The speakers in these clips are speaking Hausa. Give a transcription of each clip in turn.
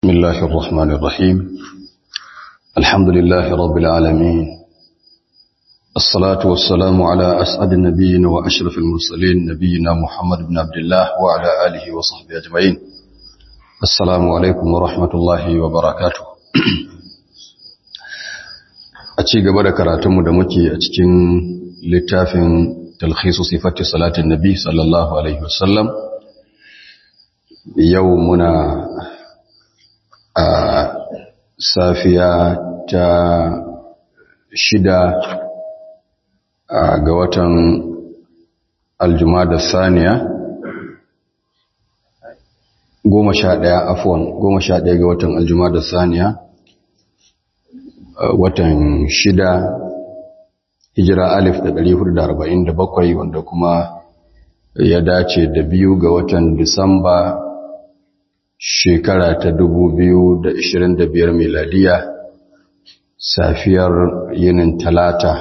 بسم الله الرحمن الرحيم الحمد لله رب العالمين الصلاة والسلام على أسعد النبيين وأشرف المرسلين نبينا محمد بن عبد الله وعلى آله وصحبه أجمعين السلام عليكم ورحمة الله وبركاته أتي قبل كراتم دمكي أتكين لتافن تلخيص صفة صلاة النبي صلى الله عليه وسلم يومنا a safiya ta shida ga watan aljumada saniya goma sha ɗaya afuwan goma sha ɗaya ga watan aljumada saniya watan shida hijira alif da ɗari hudu da arba'in da bakwai wanda kuma ya dace da biyu ga watan disamba shekara ta da biyar miladiya safiyar yinin talata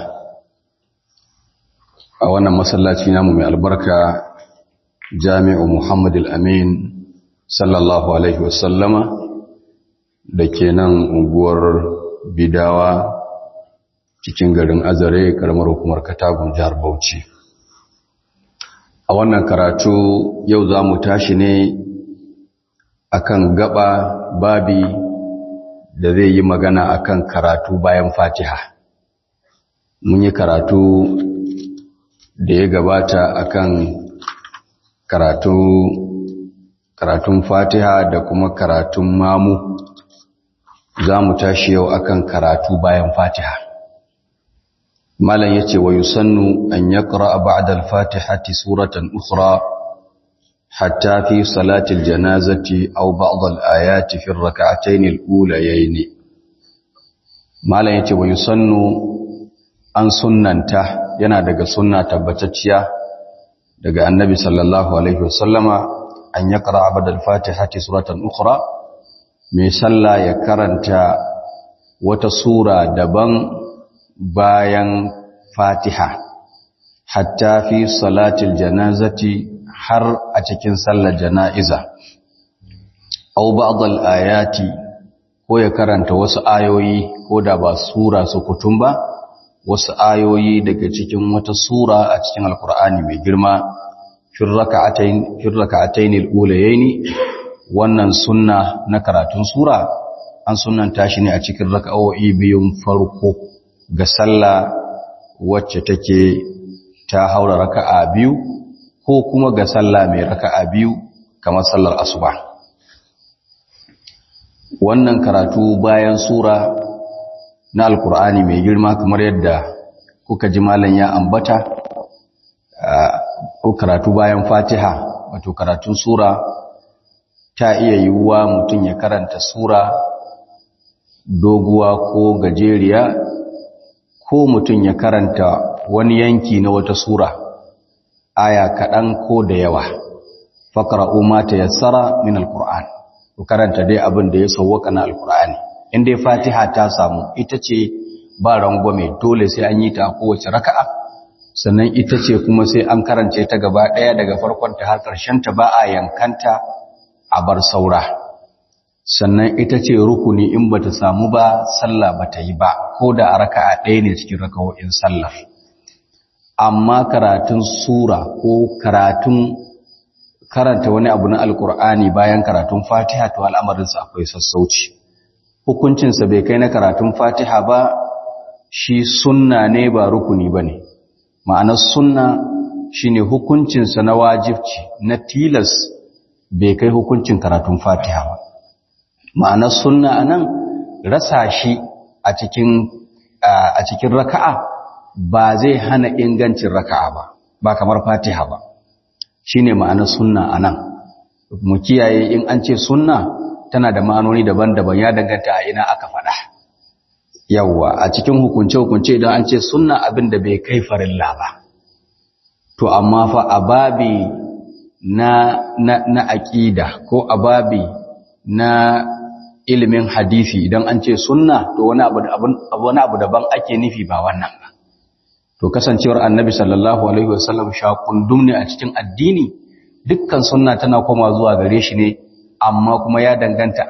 a wannan masallaci namu mai albarka jami'u Muhammad al-Amin sallallahu alaihi wasallama da ke nan unguwar bidawa cikin garin azare karamar hukumar katagun jihar bauchi a wannan karatu yau za mu tashi ne akan gaba babi da zai yi magana akan karatu bayan fatiha mun yi karatu da ya gabata akan karatu karatun fatiha da kuma karatun mamu za mu tashi yau akan karatu bayan fatiha malam yace wa yusannu an yaqra ba'da al-fatihati suratan ukhra حتى في صلاة الجنازة أو بعض الآيات في الركعتين الأوليين ما لا يتي ويسن أن سننته yana daga sunna tabbatacciya daga annabi sallallahu alaihi wasallama an ya qara abadal fatihati suratan ukhra mai sallah ya karanta wata sura daban bayan fatiha hatta fi salatil janazati har a cikin sallar jana'iza au ba'dal ayati ko ya karanta wasu ayoyi ko da ba sura su kutum ba wasu ayoyi daga cikin wata sura a cikin alkur'ani mai girma fir raka'atayn fir raka'atayn al-ulayaini wannan sunna na karatun sura an sunnanta shi ne a cikin raka'o'i biyun farko ga sallah wacce take ta haura raka'a biyu ko kuma ga sallah mai raka'a biyu kamar sallar asuba wannan karatu bayan sura na alkur'ani mai girma kamar yadda kuka ji malam ya ambata ko karatu bayan fatiha wato karatun sura ta iya yiwuwa mutum ya karanta sura doguwa ko gajeriya ko mutum ya karanta wani yanki na wata sura aya kaɗan ko da yawa faƙara'u ma ta yassara min alƙur'an ku karanta dai abin da ya sauwaka na alƙur'ani in dai fatiha ta samu ita ce ba rangwame dole sai an yi ta a kowace raka'a sannan ita ce kuma sai an karance ta gaba ɗaya daga farkon ta har ƙarshen ta ba a yankanta a bar saura sannan ita ce rukuni in bata samu ba sallah bata yi ba ko da a raka'a ɗaya ne cikin raka'o'in sallah amma karatun sura ko karatun karanta wani abu na alkur'ani bayan karatun fatiha to al'amarinsa akwai sassauci hukuncinsa bai kai na karatun fatiha ba shi sunna ne ba rukuni ba ne ma'anar sunna shi ne hukuncinsa na wajibci na tilas bai kai hukuncin karatun fatiha ba ma'anar sunna a nan rasa shi a cikin raka'a ba zai hana ingancin raka'a ba ba kamar fatiha ba shine ma'anar sunna anan mu kiyaye in an ce sunna tana da ma'anoni daban-daban ya danganta a ina aka faɗa yawa a cikin hukunce-hukunce idan an ce sunna abin da bai kai farilla ba to amma fa a babi na na na aqida ko a babi na ilimin hadisi idan an ce sunna to wani abu wani abu daban ake nufi ba wannan ba to kasancewar annabi sallallahu alaihi wasallam shakundum ne a cikin addini dukkan sunna tana koma zuwa gare shi ne amma kuma ya danganta a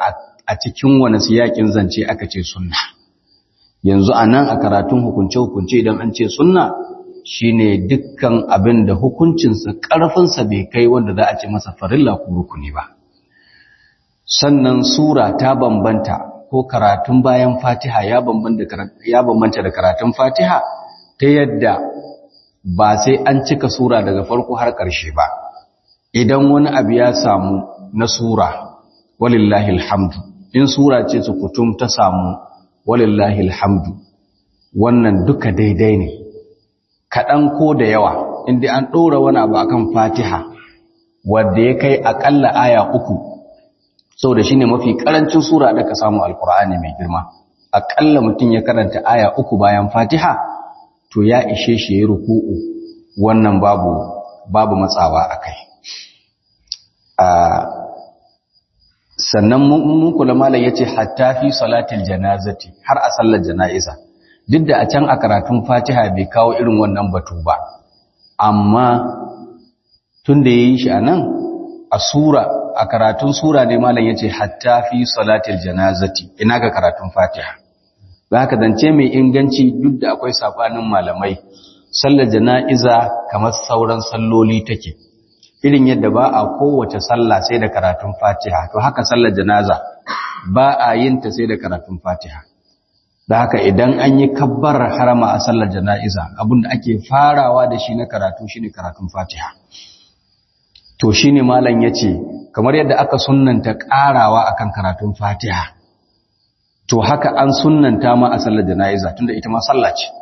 a cikin wani siyakin zance aka ce sunna yanzu a nan a karatun hukunce-hukunce idan an ce sunna shine dukkan abin da hukuncinsa ƙarfinsa bai kai wanda za a ce masa farilla ko rukuni ba sannan sura ta bambanta ko karatun bayan fatiha ya bambanta da karatun fatiha ta yadda ba sai an cika sura daga farko har ƙarshe ba idan wani abu ya samu na sura walillahi alhamdu in sura ce su kutum ta samu walillahi alhamdu wannan duka daidai ne kaɗan ko da yawa inda an ɗora wani abu akan fatiha wadda ya kai aƙalla aya uku sau da shi ne mafi ƙarancin sura da ka samu alkur'ani mai girma aƙalla mutum ya karanta aya uku bayan fatiha to ya ishe shi ya ruku'u wannan babu babu matsawa a kai sannan mun kula malam yace hatta fi salatil janazati har a sallar jana'iza duk da a can a karatun Fatiha bai kawo irin wannan batu ba amma tunda yayi shi anan a sura a karatun sura ne malam yace hatta fi salatil janazati ina ga karatun Fatiha haka zance mai inganci duk da akwai sabanin malamai sallar jana'iza kamar sauran salloli take irin yadda ba a kowace sallah sai da karatun fatiha to haka sallar janaza ba a yin ta sai da karatun fatiha da haka idan an yi kabbar harama a sallar jana'iza abinda ake farawa da shi na karatu shine karatun fatiha to shine malam yace kamar yadda aka sunnanta karawa akan karatun fatiha to haka an sunnanta ma a sallar jana'iza tunda ita ma sallah ce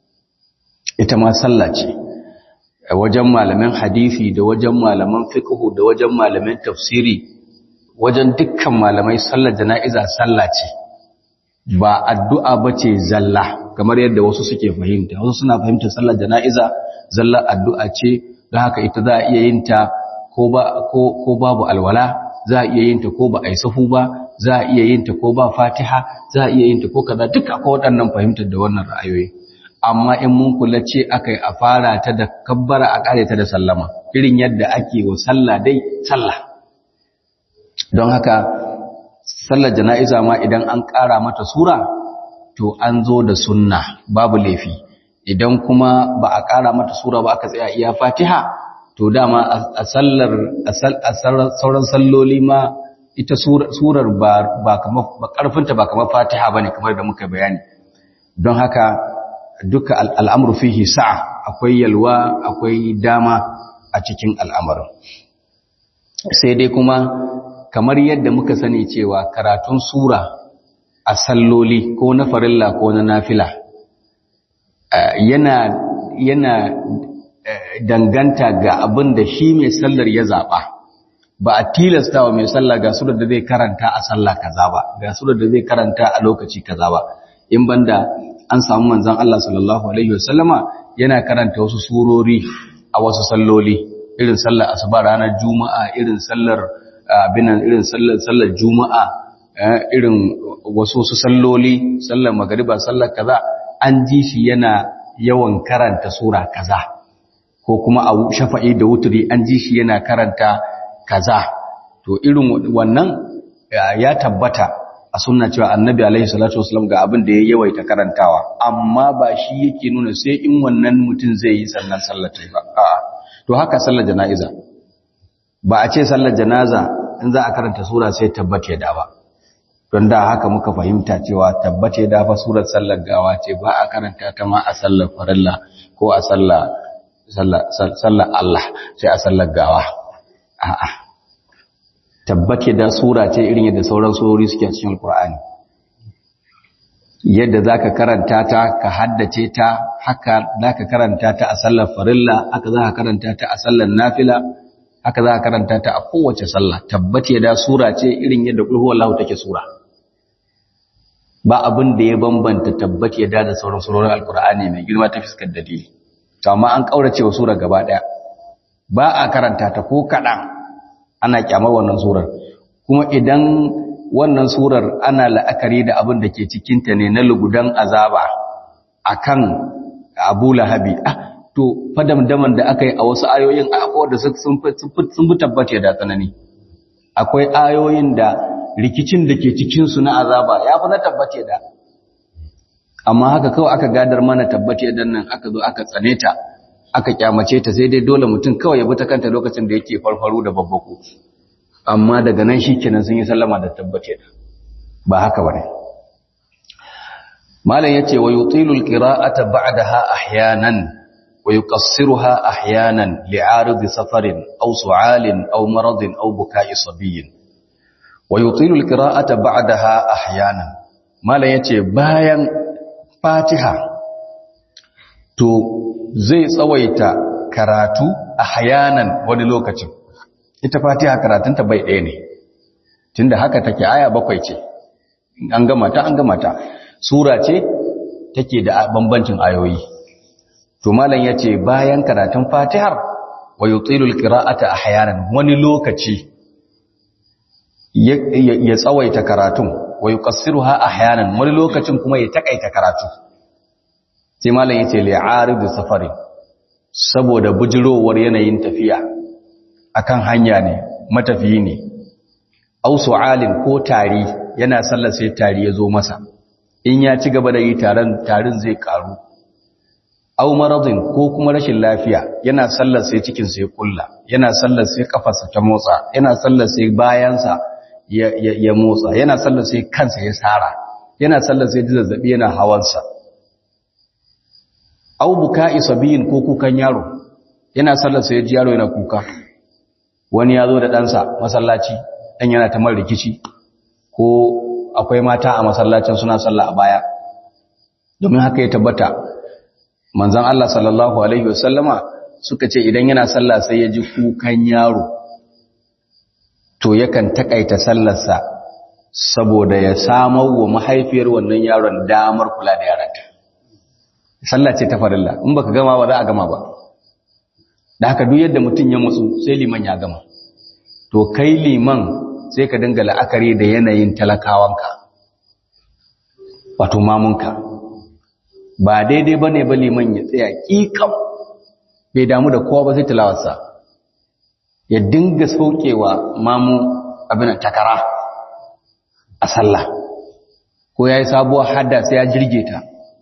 ita ma sallah ce wajen malaman hadisi da wajen malaman fiqhu da wajen malaman tafsiri wajen dukkan malamai sallar jana'iza sallah ce ba addu'a bace zalla kamar yadda wasu suke fahimta wasu suna fahimtar sallar jana'iza zalla addu'a ce don haka ita za a iya yin ta ko ba ko ko babu alwala za a iya yin ta ko ba a yi sahu ba za a iya yin ta ko ba fatiha za a iya yin ta ko kaza duka ko waɗannan fahimtar da wannan ra'ayoyi amma in mun kula ce aka yi a fara ta da kabbara a ƙare ta da sallama irin yadda ake wa sallah dai sallah don haka sallar jana'iza ma idan an ƙara mata sura to an zo da sunna babu laifi idan kuma ba a ƙara mata sura ba aka tsaya iya fatiha to dama a sallar a sauran salloli ma ita surar ba kamar ƙarfinta ba kamar fatiha ba ne kamar da muka bayani don haka duka al'amuru fihi sa'a akwai yalwa akwai dama a cikin al'amarin sai dai kuma kamar yadda muka sani cewa karatun sura a salloli ko na farilla ko na nafila yana yana danganta ga abin da shi mai sallar ya zaɓa ba a tilasta wa mai sallah ga surar da zai karanta a sallah kaza ba ga surar da zai karanta a lokaci kaza ba in banda an samu manzan Allah sallallahu Alaihi wasallama yana karanta wasu surori a wasu salloli irin sallar asuba ranar juma'a irin sallar abinan irin sallar juma'a irin wasu wasu salloli sallar magariba sallar kaza an ji shi yana yawan karanta sura kaza ko kuma a shafa'i da wuturi an ji shi yana karanta kaza to irin wannan ya tabbata a sunna cewa annabi alaihi salatu wasallam ga abin da ya yawaita karantawa amma ba shi yake nuna sai in wannan mutum zai yi sannan sallar ta ba a'a to haka sallar jana'iza ba a ce sallar janaza in za a karanta sura sai tabbace da ba don da haka muka fahimta cewa tabbace da fa surar sallar gawa ce ba a karanta ta ma a sallar farilla ko a sallar sallar Allah sai a sallar gawa a'a tabbace da sura ce irin yadda sauran surori suke cikin alkur'ani yadda zaka karanta ta ka haddace ta haka zaka karanta ta a sallar farilla haka zaka karanta ta a sallar nafila haka zaka karanta ta a kowace sallah tabbace da sura ce irin yadda kulhu wallahu take sura ba abin da ya bambanta tabbace da da sauran surorin alkur'ani mai girma ta fiskar dalili to amma an kaurace wa sura gaba daya ba a karanta ta ko kadan ana kyamar wannan surar kuma idan wannan surar ana la'akari da abin da ke cikinta ne na lugudan azaba akan abu lahabi ah to fadamdaman da aka yi a wasu ayoyin akwai da sun fi tabbace da tsanani akwai ayoyin da rikicin da ke cikinsu na azaba ya fi na tabbace da amma haka kawai aka gadar mana tabbace dan nan aka zo aka tsane ta aka kyamace ta sai dai dole mutum kawai ya bi ta kanta lokacin da yake farfaru da babbako amma daga nan shikenan sun yi sallama da tabbace da ba haka bane malam yace wa yutilul qira'ata ba'daha ahyanan wa yuqassiruha ahyanan li'arid safarin aw su'alin aw maradin aw buka'i sabiyyin wa yutilul qira'ata ba'daha ahyanan malam yace bayan fatiha to zai tsawaita karatu ahyanan wani lokacin ita fatiha karatunta bai ɗaya ne tunda haka take aya bakwai ce an gama ta an gama ta sura ce take da bambancin ayoyi to malam yace bayan karatun fatihar wa yutilul qira'ata ahyanan wani lokaci ya tsawaita karatun wa yuqassiruha ahyanan wani lokacin kuma ya takaita karatu sai malam yace li'arid safari saboda bujirowar yanayin tafiya akan hanya ne matafiyi ne au su'alin ko tari yana sallar sai tari ya zo masa in ya ci gaba da yi taron tarin zai karu au maradin ko kuma rashin lafiya yana sallar sai cikin sai kulla yana sallar sai kafarsa ta motsa yana sallar sai bayansa ya, ya, ya motsa yana sallar sai kansa ya sara yana sallar sai zazzabi yana hawansa au buka'i sabiyin ko kukan yaro yana sallar sai ji yaro yana kuka wani ya zo da ɗansa masallaci ɗan yana ta mar rikici ko akwai mata a masallacin suna sallah a baya domin haka ya tabbata manzan Allah sallallahu Alaihi wasallama suka ce idan yana sallah sai ya ji kukan yaro to yakan takaita sallarsa saboda ya samar wa mahaifiyar wannan yaron damar kula da yaranta sallah ce ta farilla in baka gama ba za a gama ba da haka duk yadda mutum ya mutsu sai liman ya gama to kai liman sai ka dinga la'akari da yanayin talakawanka wato mamunka ba daidai ba ne ba liman ya tsaya ƙiƙam bai damu da kowa ba sai tilawarsa ya dinga saukewa mamu abin takara a sallah ko ya yi sabuwar hada sai ya jirge ta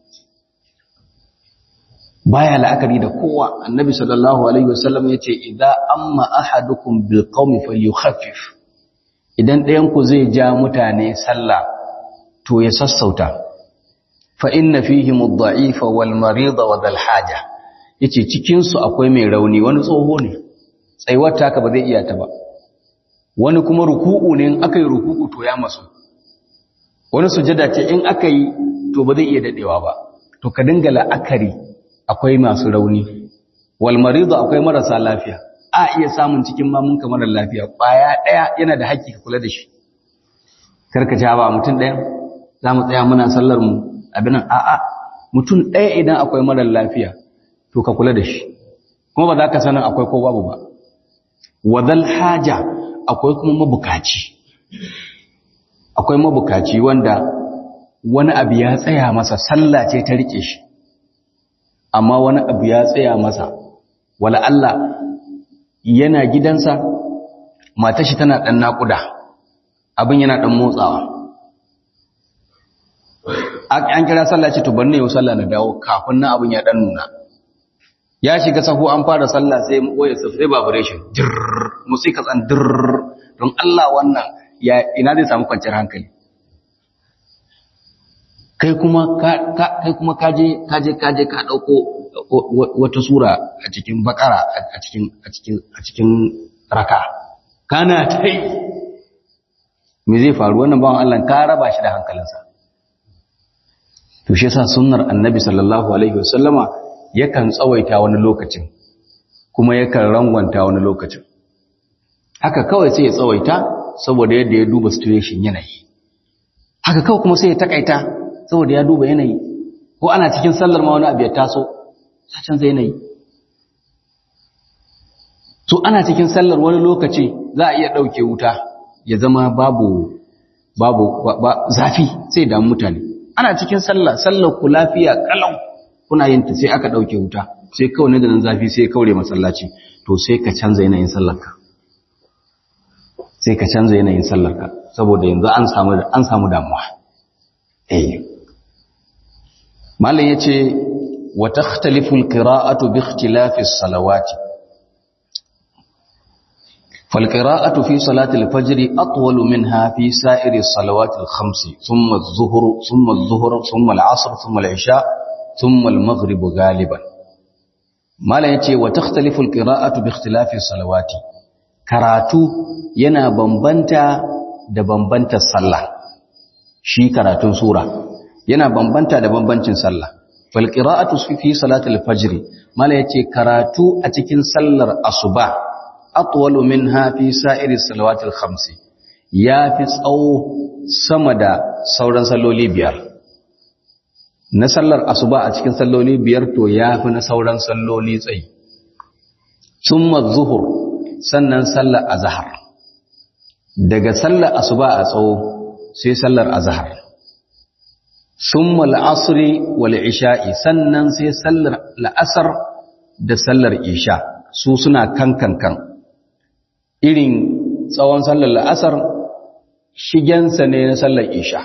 baya la'akari da kowa annabi sallallahu alaihi wasallam yace idza amma ahadukum bil qaumi falyukhaffif idan ɗayan ku zai ja mutane sallah to ya sassauta fa inna fihim ad-da'ifa wal marida wa dhal haja yace cikin su akwai mai rauni wani tsoho ne tsaiwar taka ba zai iya ta ba wani kuma ruku'u ne in aka yi ruku'u to ya masu wani sujada ce in aka yi to ba zai iya dadewa ba to ka dinga la'akari akwai masu rauni wal maridu akwai marasa lafiya a iya samun cikin mamun kamar lafiya kwaya daya yana da haƙƙi ka kula da shi karka ja ba mutum daya zamu tsaya muna sallar mu abin nan a'a mutum daya idan akwai mara lafiya to ka kula da shi kuma ba za ka sanin akwai ko babu ba wadal haja akwai kuma mabukaci akwai mabukaci wanda wani abu ya tsaya masa sallah ce ta rike shi amma wani abu ya tsaya masa wala Allah yana gidansa matar shi tana dan nakuda abin yana dan motsawa an kira sallah ce to banne yau sallah na dawo kafin nan abin ya dan nuna ya shiga sahu an fara sallah sai waya sai vibration dirr musika tsan dirr don Allah wannan ya ina zai samu kwanciyar hankali kai kuma kai kuma kaje kaje kaje ka dauko wata sura a cikin bakara a cikin a cikin a cikin raka kana tai me zai faru wannan bawan Allah ka raba shi da hankalinsa to shi yasa sunnar annabi sallallahu alaihi wasallama yakan tsawaita wani lokacin kuma yakan rangwanta wani lokacin haka kawai sai ya tsawaita saboda yadda ya duba situation yanayi haka kawai kuma sai ya takaita saboda ya duba yanayi ko ana cikin sallar ma wani abu ya taso ta canza yanayi so ana cikin sallar wani lokaci za a iya ɗauke wuta ya zama babu babu zafi sai damu mutane ana cikin sallah sallar ku lafiya kalau kuna yin ta sai aka ɗauke wuta sai kawai nan zafi sai kaure masallaci to sai ka canza yanayin sallarka sai ka canza yanayin sallarka saboda yanzu an samu an samu damuwa eh malam yace wa takhtalifu alqira'atu bi ikhtilafi as-salawati فالقراءة في صلاة الفجر أطول منها في سائر الصلوات الخمس ثم الظهر ثم الظهر ثم العصر ثم العشاء ثم المغرب غالبا ما لا يتي وتختلف القراءة باختلاف الصلوات karatu yana bambanta da bambantar sallah shi karatun sura yana bambanta da bambancin sallah fal qira'atu fi salatil fajr mala yace karatu a cikin sallar asuba atwalu minha fi sa'iri salawatil khamsi yafi tsawo sama da sauran salloli biyar na sallar asuba a cikin salloli biyar to yafi na sauran salloli tsayi summa zuhur sannan sallar azhar daga sallar asuba a tsawo sai sallar azhar summa al-asri wal isha'i sannan sai sallar la'asar da sallar isha su suna kankankan kan irin tsawon sallar la'asar shigensa ne na sallar isha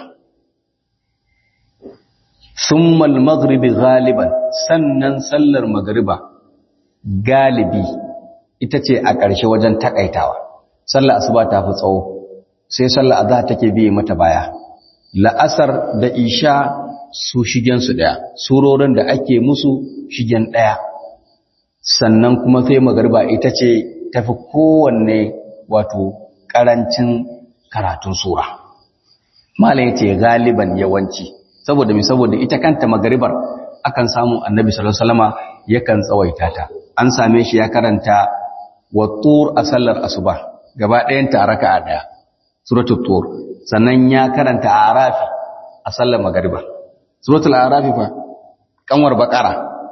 summal maghribi galiban sannan sallar magriba galibi ita ce a ƙarshe wajen takaitawa sallar asuba ta fi tsawo sai sallar azhar take biye mata baya la'asar da isha su shigen su daya surorin da ake musu shigen daya sannan kuma sai magriba ita ce tafi kowanne wato karancin karatun sura malam yace galiban yawanci saboda mi saboda ita kanta magaribar akan samu annabi sallallahu alaihi wasallama yakan tsawaita ta an same shi ya karanta wattur a sallar asuba gaba ɗayan ta raka'a daya suratul tur sannan ya karanta arafi a sallar magariba suratul arafi fa kanwar bakara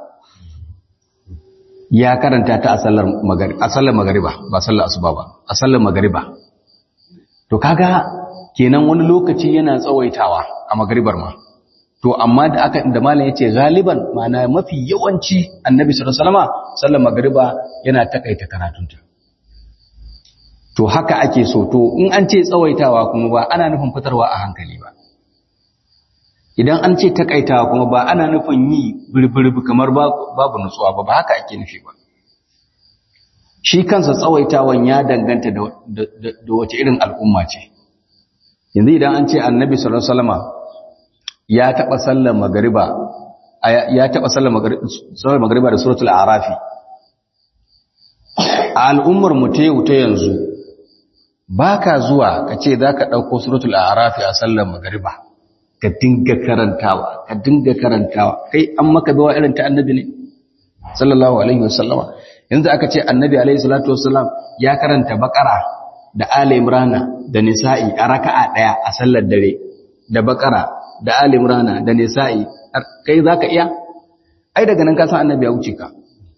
ya karanta ta a sallar magariba a sallar magariba ba sallar asuba ba a sallar magariba to kaga kenan wani lokaci yana tsawaitawa a magaribar ma to amma da aka da malam yace galiban ma'ana mafi yawanci annabi sallallahu alaihi wasallam sallar magariba yana takaita karatunta to haka ake so to in an ce tsawaitawa kuma ba ana nufin fitarwa a hankali ba idan an ce takaitawa kuma ba ana nufin yi birbirbi kamar babu nutsuwa ba ba haka ake nufi ba shi kansa tsawaitawan ya danganta da wace irin al'umma ce yanzu idan an ce annabi sallallahu alaihi wasallam ya taba sallar magariba ya taba sallar magariba da suratul arafi a al'ummar mu ta yau ta yanzu baka zuwa kace zaka dauko suratul arafi a sallar magariba ka dinga karantawa ka dinga karantawa kai an maka bawa irin ta annabi ne sallallahu alaihi wasallama yanzu aka ce annabi alaihi salatu wasallam ya karanta bakara da ali imrana da nisa'i a raka'a daya a sallar dare da bakara da ali imrana da nisa'i kai zaka iya ai daga nan ka san annabi ya wuce ka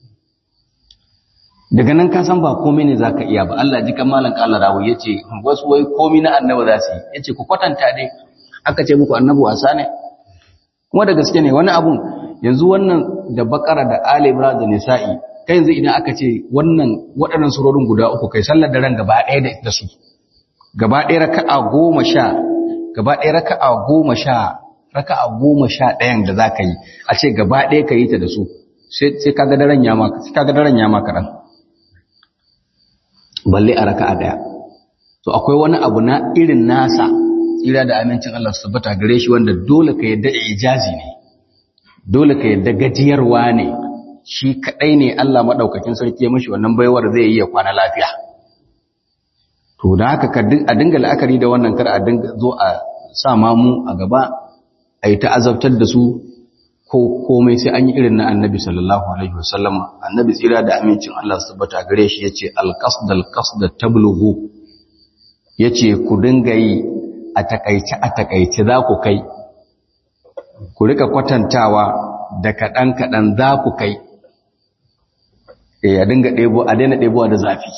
daga nan ka san ba komai ne zaka iya ba Allah ji kan malan kala rawu yace wasu wai komai na annabi za su yi yace ku kwatanta dai aka ce muku annabi wasa ne kuma da gaske ne wani abun yanzu wannan da bakara da ali imran da nisa'i kai yanzu idan aka ce wannan waɗannan surorin guda uku kai sallar da ran gaba ɗaya da su gaba ɗaya raka'a goma sha gaba ɗaya raka'a goma sha raka'a goma sha ɗayan da za ka yi a ce gaba ɗaya ka yi ta da su sai kaga daren ya maka sai kaga daren ya maka ran balle a raka'a ɗaya to akwai wani abu na irin nasa tsira da amincin Allah su tabbata gare shi wanda dole ka yadda ijazi ne dole ka yadda gajiyarwa ne shi kadai ne Allah madaukakin sarki ya mishi wannan baiwar zai yi ya kwana lafiya to da haka a dinga la'akari da wannan kar a dinga zo a sa mamu a gaba a yi ta azabtar da su ko komai sai an yi irin na annabi sallallahu alaihi wasallam annabi tsira da amincin Allah su tabbata gare shi yace al-qasd al-qasd tablughu yace ku dinga yi a takaice a takaice za ku kai ku rika kwatantawa da kaɗan kaɗan za ku kai e a dinga ɗebo a daina ɗebowa da zafi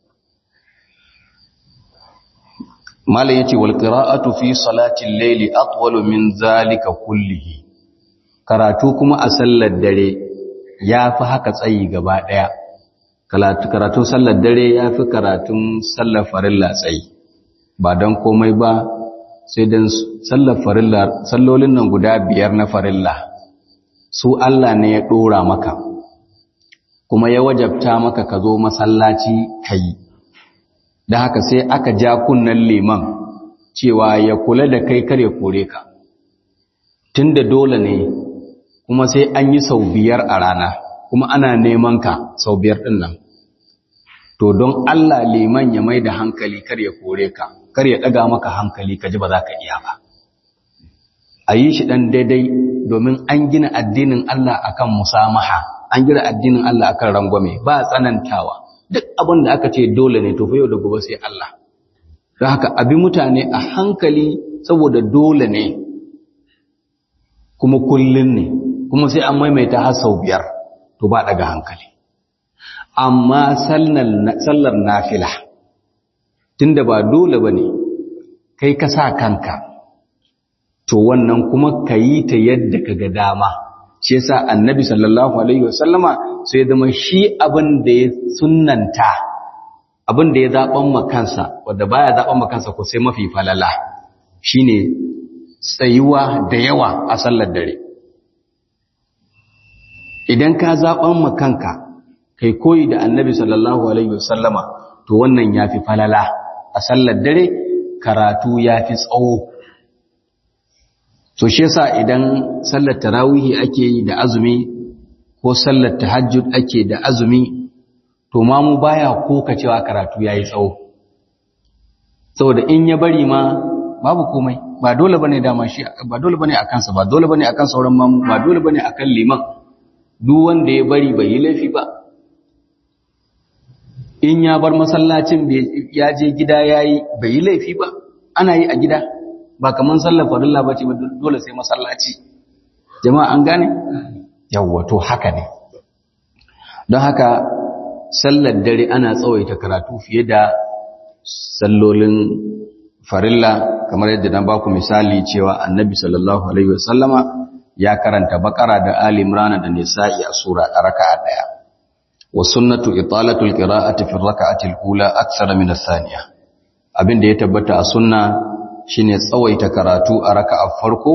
malam yace wal qira'atu fi salati al-layli atwalu min zalika kullihi karatu kuma a sallar dare yafi haka tsayi gaba daya karatu karatun sallar dare yafi karatun sallar farilla tsayi ba don komai ba sai don sallar farilla sallolin nan guda biyar na farilla su Allah ne ya ɗora maka kuma ya wajabta maka ka zo masallaci ka yi da haka sai aka ja kunnen liman cewa ya kula da kai kar ya kore ka tunda dole ne kuma sai an yi sau biyar a rana kuma ana neman ka sau biyar ɗin nan to don Allah liman ya mai da hankali kar ya kore ka kar ya ɗaga maka hankali ka ji ba za ka iya ba a yi shi ɗan daidai domin an gina addinin Allah akan musamaha an gina addinin Allah akan rangwame ba tsanantawa duk abin da aka ce dole ne to fa yau da gobe sai Allah don haka abi mutane a hankali saboda dole ne kuma kullun ne kuma sai an maimaita har sau biyar to ba daga hankali amma sallar nafila tunda ba dole ba ne kai ka sa kanka to wannan kuma ka yi ta yadda ka ga dama shi yasa annabi sallallahu alaihi wasallama sai zama shi abin da ya sunnanta abin da ya zaɓan makansa wadda baya zaɓan makansa ko sai mafi falala shine tsayuwa da yawa a sallar dare idan ka zaɓan makanka kai koyi da annabi sallallahu alaihi wasallama to wannan yafi falala a sallar dare karatu yafi tsawo so shi yasa idan sallar tarawihi ake yi da azumi ko sallar tahajjud ake da azumi to ma mu baya koka cewa karatu yayi tsawo saboda in ya bari ma babu komai ba dole bane dama shi ba dole bane akan sa ba dole bane akan sauran mamu ba dole bane akan liman duk wanda ya bari bai yi laifi ba in ya bar masallacin ya je gida yayi bai yi laifi ba ana yi a gida ba kaman sallar farilla bace ba dole sai masallaci jama'a an gane yawwa to haka ne don haka sallar dare ana tsawaita karatu fiye da sallolin farilla kamar yadda na baku misali cewa annabi sallallahu alaihi wasallama ya karanta bakara da ali imran da nisa'i a sura a raka'a daya wa sunnatu italatu alqira'ati fi raka'ati alula akthara min ath-thaniya abinda ya tabbata a sunna shine tsawaita karatu a raka'a farko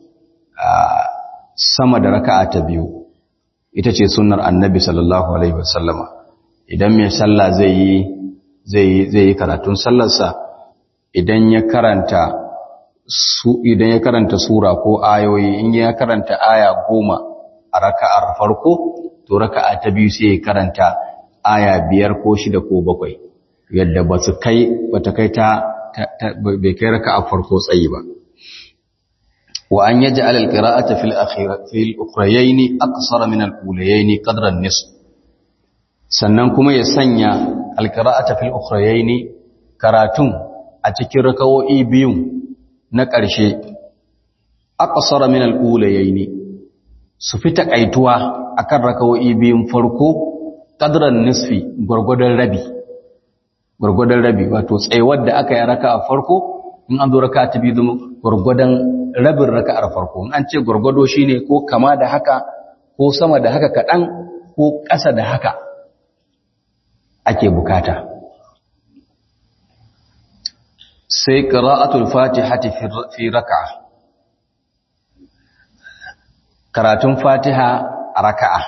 sama da raka'a ta biyu ita ce sunnar annabi sallallahu alaihi wasallama idan mai sallah zai yi zai zai yi karatun sallarsa idan ya karanta su idan ya karanta sura ko ayoyi in ya karanta aya goma a raka'ar farko to raka'a ta biyu sai ya karanta aya biyar ko shida ko bakwai yadda ba su kai bata kai ta bai kai raka'a farko tsayi ba wa an yaj'al al-qira'ata fil akhirah fil ukhrayayn aqsara min al-ulayayn qadra an-nisf sannan kuma ya sanya al-qira'ata fil ukhrayayn karatun a cikin rakawo'i biyun na ƙarshe aqsara min al-ulayayn su fi takaituwa akan rakawo'i biyun farko qadran nisfi gurgudan rabi gurgudan rabi wato tsayuwar da aka yi raka'a farko in an zo raka'a ta biyu zama gurgudan rabin raka'ar farko in an ce gurgudo shine ko kama da haka ko sama da haka kaɗan ko ƙasa da haka ake bukata sai qira'atul fatihati fi raka'a karatun fatiha a raka'a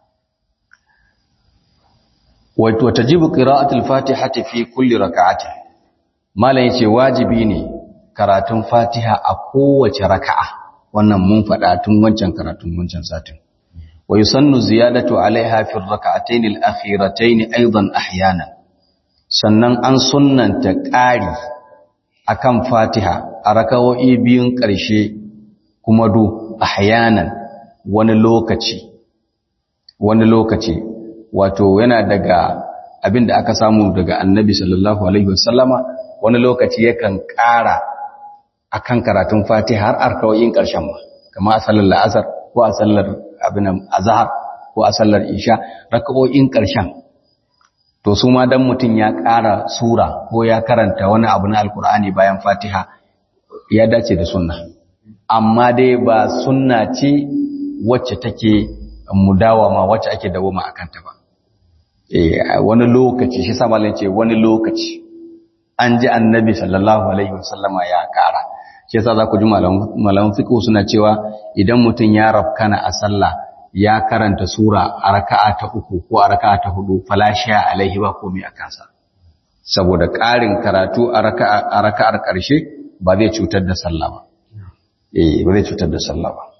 wato tajibu qira'atul fatihati fi kulli raka'ati mallan yace wajibi ne karatun fatiha a kowace raka'a wannan mun faɗa tun wancan karatun wancan satin wa yusannu ziyadatu alaiha fi rak'atayn al-akhiratayn aidan ahyanan sannan an sunnanta ƙari akan fatiha a rakawoyi biyun ƙarshe kuma du ahyanan wani lokaci wani lokaci wato yana daga abin da aka samu daga annabi sallallahu alaihi wasallama wani lokaci yakan ƙara akan karatun fatiha har arkawoyin ƙarshen ma kama a sallar la'asar ko a sallar abin azhar ko a sallar isha rakawoyin ƙarshen to su ma dan mutum ya ƙara sura ko ya karanta wani abu na alkur'ani bayan fatiha ya dace da sunna amma dai ba sunna ce wacce take mudawama wacce ake dawoma akan ta ba eh wani lokaci shi sama ce wani lokaci an ji annabi sallallahu alaihi wasallama ya kara shi yasa za ku ji malaman fiqh suna cewa idan mutum ya rafkana a sallah ya karanta sura a raka'a ta uku ko a raka'a ta hudu falashiya alaihi ba komai a kansa saboda ƙarin karatu a raka'ar ƙarshe ba zai cutar da sallah ba eh ba zai cutar da sallah ba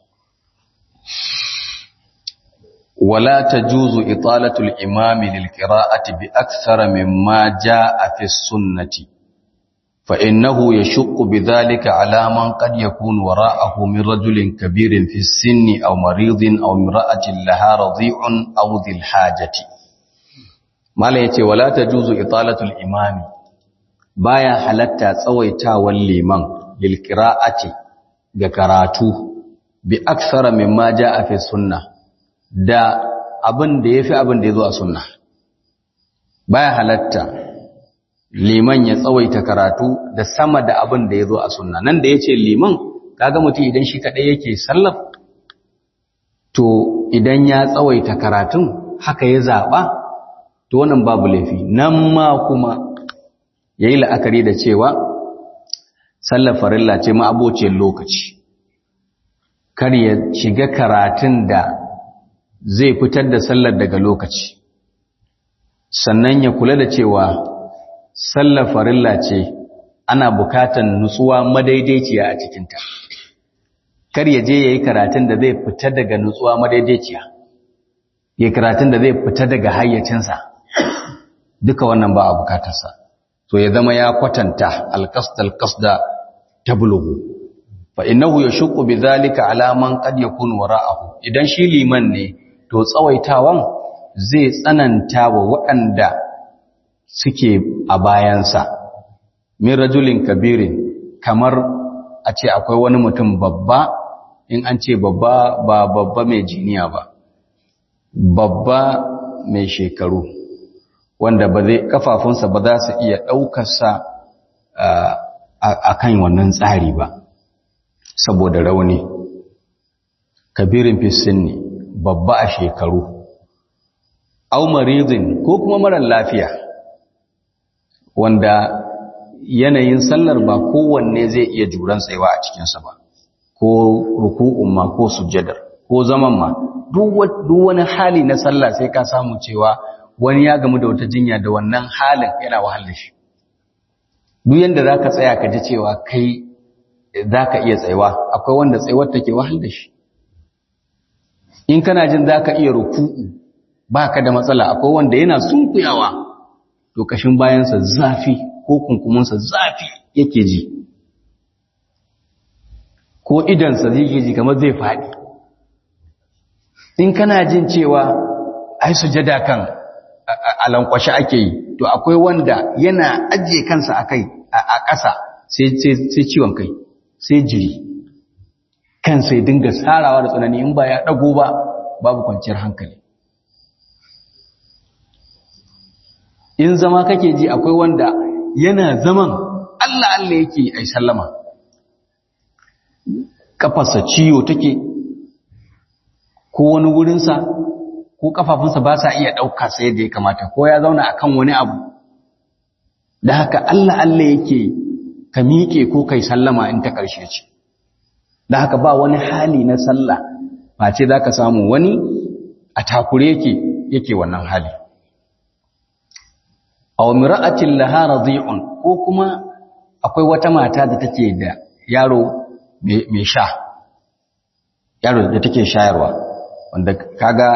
wala tajuzu italatu al-imami lil qira'ati bi akthara mimma jaa fi sunnati fa innahu yashuqqu bidhalika ala man qad yakunu wara'ahu min rajulin kabirin fi sinni aw maridin aw imra'atin laha radhi'un aw dhil hajati mala yace wala tajuzu italatu al-imami baya halatta tsawaitawan liman lil qira'ati ga karatu bi aksara mimma jaa fi sunna da abin da yafi abin da yazo a sunna baya halatta liman ya tsawaita karatu da sama da abin da yazo a sunna nan da yace liman kaga mutum idan shi kadai yake sallar to idan ya tsawaita karatun haka ya zaba to wannan babu laifi nan ma kuma yayi la'akari da cewa sallar farilla ce ma abocin lokaci kar ya shiga karatun da zai fitar da sallar daga lokaci sannan ya kula da cewa sallar farilla ce ana bukatan nutsuwa madaidaiciya a cikinta kar ya je ya yi karatun da zai fita daga nutsuwa madaidaiciya ya karatun da zai fita daga hayyacinsa duka wannan ba a bukatarsa to ya zama ya kwatanta alqasd alqasda tablughu fa innahu yashqu bidhalika ala man qad yakunu wara'ahu idan shi liman ne to tsawaitawan zai tsananta wa waɗanda suke a bayansa min rajulin kabirin kamar a ce akwai wani mutum babba in an ce babba ba babba mai jiniya ba babba mai shekaru wanda ba zai kafafunsa ba za su iya ɗaukarsa a kan wannan tsari ba saboda rauni kabirin fisin ne babba a shekaru au maridin ko kuma marar lafiya wanda yanayin sallar ba kowanne zai iya juran tsayuwa a cikinsa ba ko ruku'un ma ko sujjadar ko zaman ma duk wani hali na sallah sai ka samu cewa wani ya gamu da wata jinya da wannan halin yana wahal da shi duk yanda za ka tsaya ka ji cewa kai za ka iya tsayuwa akwai wanda tsayuwar take wahal da shi in kana jin za ka iya ruku'u ba ka da matsala akwai wanda yana sunkuyawa to kashin bayansa zafi ko kunkumunsa zafi yake ji ko idansa zai ji kamar zai faɗi in kana jin cewa ai sujada kan alankwashe ake yi to akwai wanda yana ajiye kansa a kai a ƙasa sai ciwon kai sai jiri kansa ya dinga sarawa da tsanani in ba ya ɗago ba babu kwanciyar hankali in zama kake ji akwai wanda yana zaman Allah Allah yake ai sallama kafarsa ciwo take ko wani wurinsa ko kafafunsa ba sa iya ɗauka sai yadda ya kamata ko ya zauna akan wani abu da haka Allah Allah yake ka miƙe ko kai sallama in ta ƙarshe ce da haka ba wani hali na sallah face za ka samu wani a takure yake yake wannan hali aw mira'atin laha radhi'un ko kuma akwai wata mata da take da yaro mai sha yaro da take shayarwa wanda kaga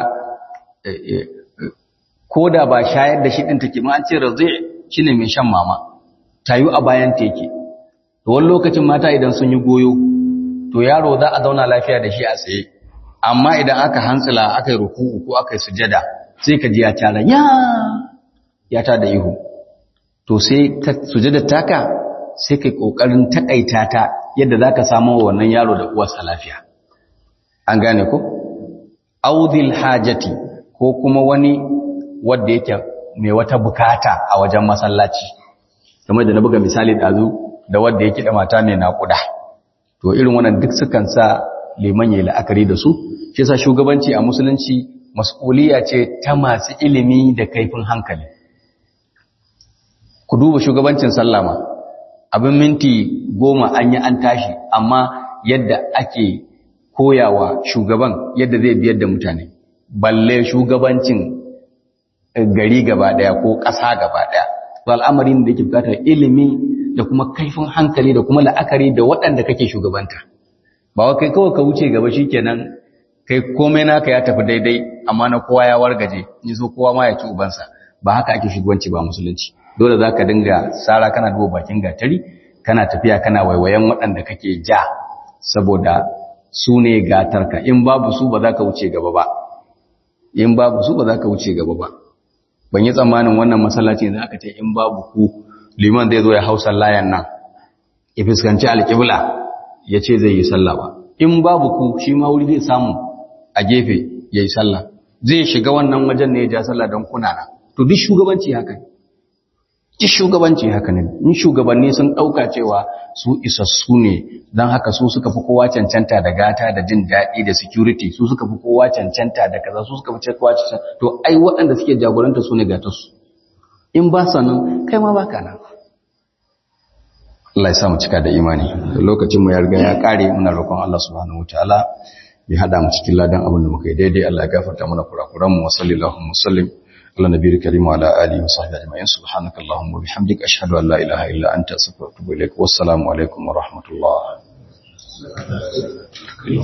ko da ba shayar da shi din take ma an ce radhi' shine mai shan mama tayu a bayan teke to wani lokacin mata idan sun yi goyo to yaro za a zauna lafiya da shi a tsaye amma idan aka hantsila aka yi ruku'u ko aka yi sujada sai ka ji ya tara ya ya ta da ihu to sai sujada taka sai kai kokarin takaita ta yadda zaka samu wannan yaro da uwarsa lafiya an gane ko audil hajati ko kuma wani wanda yake mai wata bukata a wajen masallaci kamar da na buga misali dazu da wanda yake da mata mai naƙuda to irin wannan duk sukan sa liman yayi la'akari da su shi yasa shugabanci a musulunci mas'uliya ce ta masu ilimi da kaifin hankali ku duba shugabancin sallama abin minti goma an yi an tashi amma yadda ake koyawa shugaban yadda zai biyar da mutane balle shugabancin gari gaba daya ko ƙasa gaba daya al'amarin da yake bukatar ilimi da kuma kaifin hankali da kuma la'akari da waɗanda kake shugabanta ba kai kawai ka wuce gaba shikenan kai komai naka ya tafi daidai amma na kowa ya wargaje ni so kowa ma ya ci ubansa ba haka ake shugabanci ba musulunci dole zaka dinga sara kana duba bakin gatari kana tafiya kana waiwayen waɗanda kake ja saboda su ne gatarka in babu su ba za ka wuce gaba ba in babu su ba za ka wuce gaba ba ban yi tsammanin wannan masallaci da aka ce in babu ku liman zai zo ya hausa layan nan ya fuskanci alƙibla ya ce zai yi sallah ba in babu ku shi ma wuri zai samu a gefe ya yi sallah zai shiga wannan wajen ne ya ja sallah don kuna na to duk shugabanci haka ne duk shugabanci haka ne in shugabanni sun ɗauka cewa su isassu ne don haka su suka fi kowa cancanta da gata da jin daɗi da security su suka fi kowa cancanta da kaza su suka fi kowa cancanta to ai waɗanda suke jagoranta su ne gatarsu in ba sa nan kai ma baka nan Allah ya samu cika da imani lokacin mu ya riga ya kare muna roƙon Allah subhanahu wataala ya hada mu cikin ladan abin da muka yi daidai Allah ya gafarta mana kurakuran mu wa sallallahu wasallim ala nabiyil karim wa ala alihi wa sahbihi ajma'in subhanaka allahumma wa bihamdika ashhadu an la ilaha illa anta astaghfiruka wa atubu ilaik wassalamu alaikum wa rahmatullah